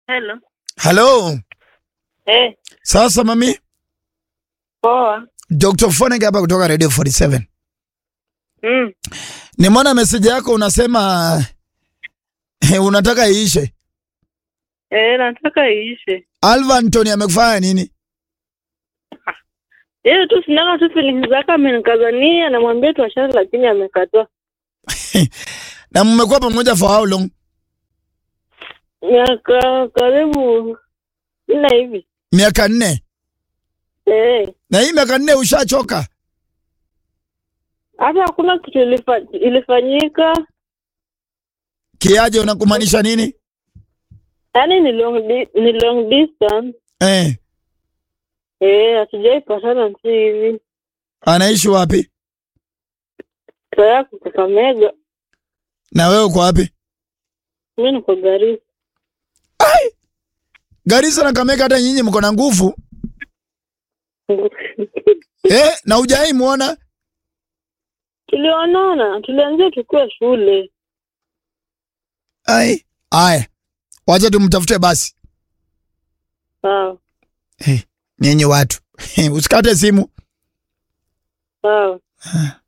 Hello. Halo. Eh, Sasa mami, poa. Dr. Fonenge hapa kutoka Radio 47. Mm. Nimeona message yako unasema eh, unataka iishe. Eh, nataka iishe. Alva Anthony amekufanya nini? Yeye tu sinaka tu feelings zake amenikazania namwambia tuachane lakini amekataa. Na mmekuwa pamoja for how long? Miaka karibu nne hivi. Miaka nne. Eh, Na hii miaka nne ushachoka? hata hakuna kitu ilifa, ilifanyika. Kiaje unakumaanisha nini? Yaani ni long di, ni long distance. Eh, Eh, hatujaipatana si hivi. anaishi wapi? Taya Kakamega. Na wewe uko wapi? Mimi niko Garissa. Garissa na Kamega hata nyinyi mko na nguvu. Eh, na hujai muona? Tulionana, tulianzia tukiwa shule. Ai. Aya. Wacha tumtafute basi. Sawa, Eh, nyinyi watu. Usikate simu. sawa.